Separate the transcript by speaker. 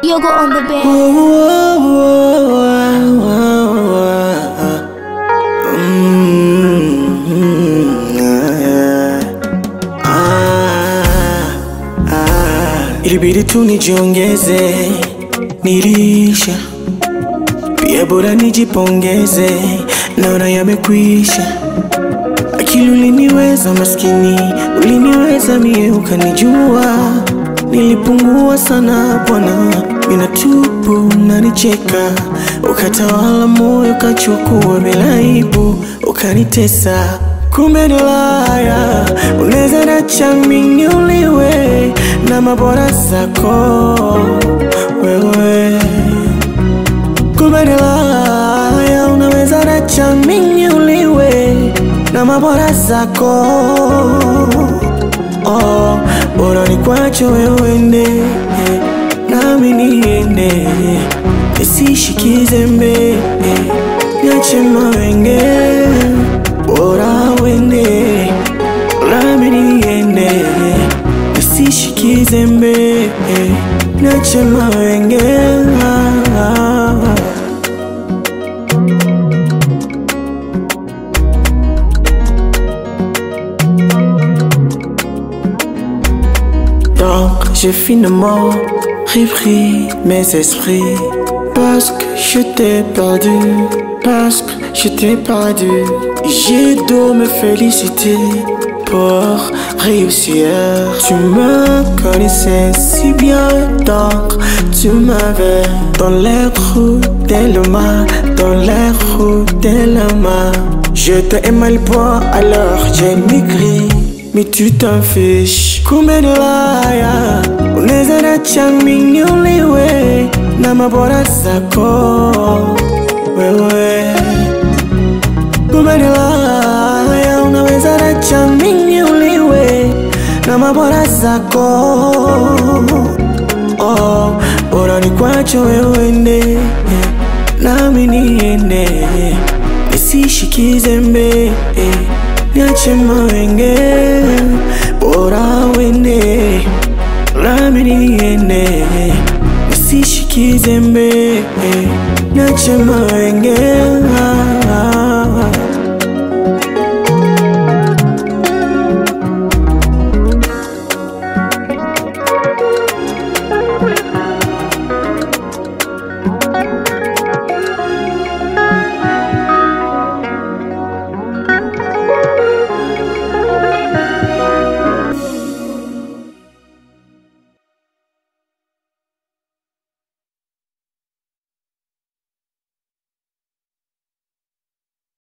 Speaker 1: Yogo on the bed.
Speaker 2: Ilibidi tu nijiongeze, nilisha pia, bora nijipongeze, naona yamekwisha. Akili uliniweza maskini, uliniweza mie, ukanijua nilipungua sana bwana, mina tupu nanicheka, ukatawala moyo, ukachukua bila aibu, ukanitesa. Kumbe ni laya, unaweza nacha mimi uliwe na mabora zako wewe. Kumbe ni laya, unaweza nacha mimi uliwe na mabora zako oh, bora nikwache wewe ende nami niende, nisishikize mbe niache mawenge, bora wende nami niende, nisishikize mbe niache mawenge Donc j'ai finalement repris mes esprits Parce que je t'ai perdu Parce que je t'ai perdu J'ai dû me féliciter pour réussir Tu me connaissais si bien donc tu m'avais Dans les roues de l'homme Dans les roues de l'homme Je t'ai aimé le bois alors j'ai maigri mais tu t'en fiches. Kumbe ni laya, unaweza nacha mimi uliwe na mabora zako wewe. Kumbe ni laya, unaweza nacha mimi uliwe na mabora zako oh, bora nikwache wewe ende nami niende, nisishikize mbe niache mawenge, bora wende nami niende, nisishikize mbe niache mawenge